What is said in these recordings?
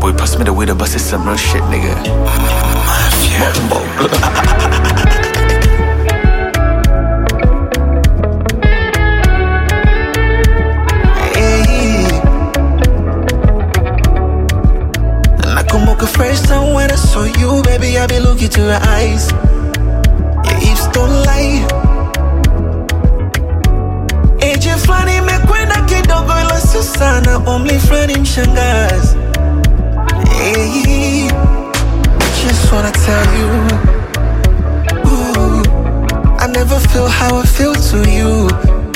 boy pass me the weed, but it's some real shit, nigga. Mafia. Hey. Nakumbuka first time when I saw you, baby, I be looking to your eyes. Your hips don't lie. Age fulani imekwenda kidogo, ila sio sana, umri fulani mshangazi. Hey. Just wanna tell you, ooh, I never feel how I feel to you.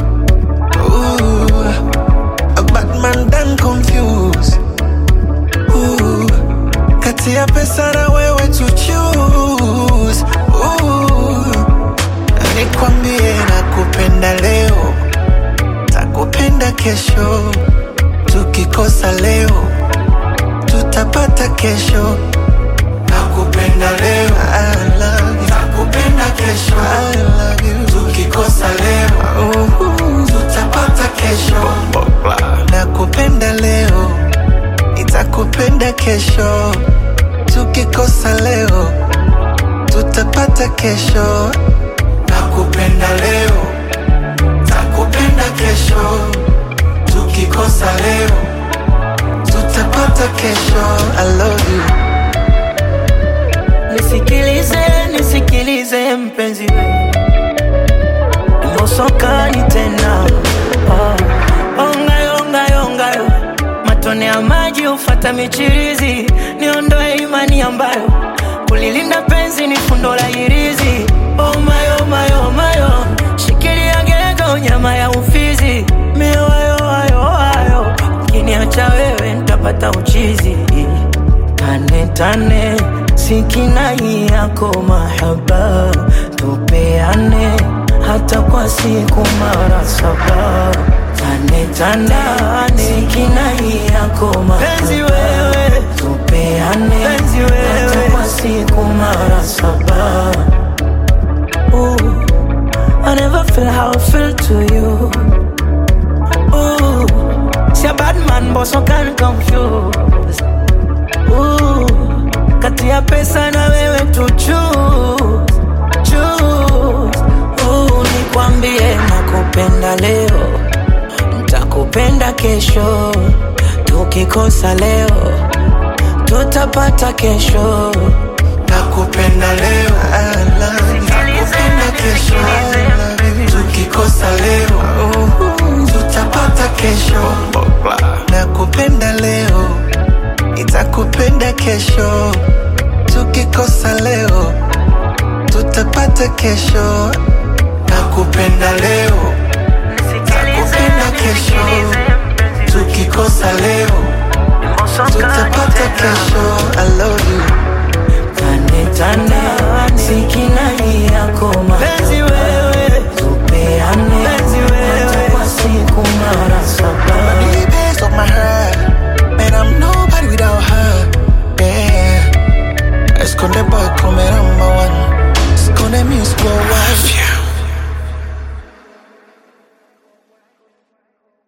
Ooh, a bad man done confused. Ooh, kati ya pesa na wewe to choose. Ooh, nikwambie nakupenda leo, takupenda kesho. Tukikosa leo, tutapata kesho. Nakupenda leo, I love you. Nakupenda kesho, I love you. Tukikosa leo, uh, tutapata kesho. Nakupenda leo, nitakupenda kesho. Tukikosa leo, tutapata kesho. Nakupenda leo, takupenda kesho. Tukikosa leo, tutapata kesho. I love you. Nisikilize, nisikilize mpenzi we Mbosokani tena oh. Ongayo, ongayo, ongayo Matone ya maji ufata michirizi Niondoe imani ambayo Kulilinda penzi ni fundo la hirizi Oh my, oh my, oh my, oh. Shikilia gego nyama ya ufizi Miwayo, ayo, ayo Ukiniacha wewe nitapata uchizi Tane tane sikinai yako mahaba tupeane hata kwa siku mara saba tane tane sikinai yako mahaba wewe tupeane penzi wewe hata kwa siku mara saba Ooh, I never feel how I feel to you Ooh, see a bad man but so can confuse Ooh, kati ya pesa na wewe tu choose, choose. Ooh, nikwambie nakupenda leo, nitakupenda kesho. Tukikosa leo, tutapata kesho. Nakupenda leo, I love you. Nakupenda kesho, I love you. Tukikosa leo, uh, tutapata kesho. Nakupenda leo, nitakupenda kesho. Tukikosa leo, tutapata kesho. Nakupenda leo, nakupenda kesho. Tukikosa leo, tutapata kesho. I love you.